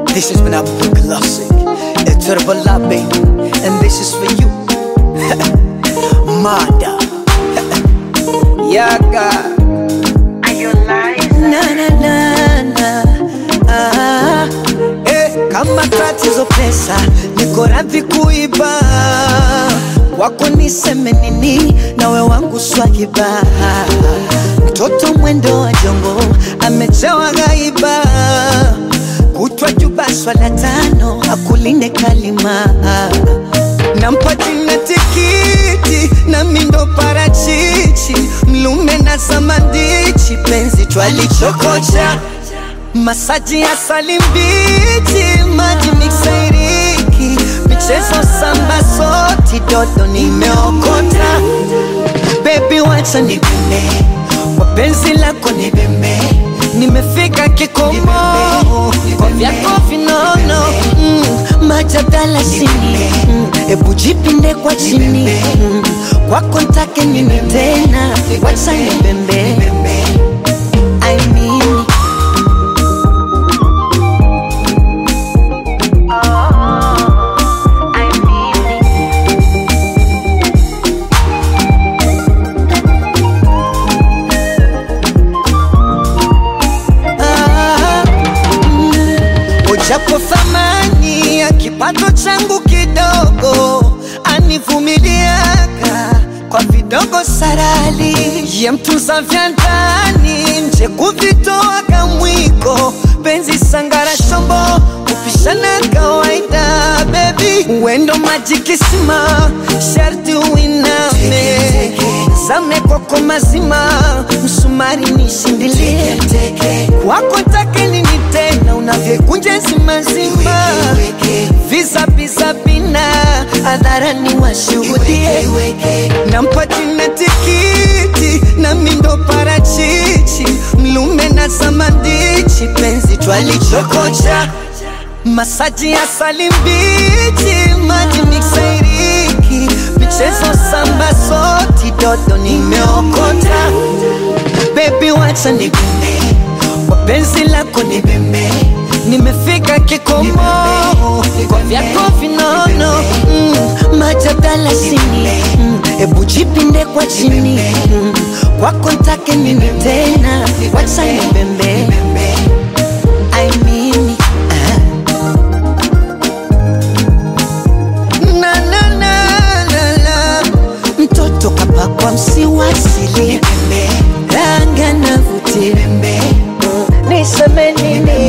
This has been a classic. A turbo love, baby. And this is for you. Mada. Yaga. Na na na na. Ah. Eh, kama tatizo pesa, niko radhi kuiba. Wako niseme nini, nawe wangu swahiba. Mtoto mwendo wa jongo, amejawa gaiba. Kutwa juba swala tano, akulinde kalima. Nampa jina tikiti na mindo parachichi, mlume na samandichi, penzi twalichokocha masaji ya salimbichi, maji miksairiki, michezo samba soti, dodo nimeokota. Baby wacha nibembe, kwa penzi lako nibembe, nimefika kikomo kwa vyako vinono mm, majadala sini mm, ebu jipinde kwa chini mm, kwako ntake nini tena, wacha nibembe I mean Ah, mm. Ujapo thamani ya kipato changu kidogo, anivumiliaka kwa vidogo sarali, ye mtunza vya ndani, nje kuvitoa kamwiko, penzi sangara shombo kupishana kawaida, bebi wendo maji kisima, sharti uiname zame kwako mazima, msumari nishindilie kwako take nini tena, unavyokunja zima zima, visa visa bina hadharani washuhudie, nampa jina tikiti na mindo parachichi, mlume na samandichi, penzi twalichokocha masaji ya salimbichi, maji miksairiki, michezo samba soti, dodo nimeokota. Baby wacha nibembe, kwa penzi lako nibembe, nimefika kikomo kwa vyako vinono mm, majadala sini mm, ebu jipinde kwa chini mm, kwako ntake nini tena, wacha nibembe I mean, ah. na na na na na mtoto kapakwa msiwasili ranga na vuti niseme nini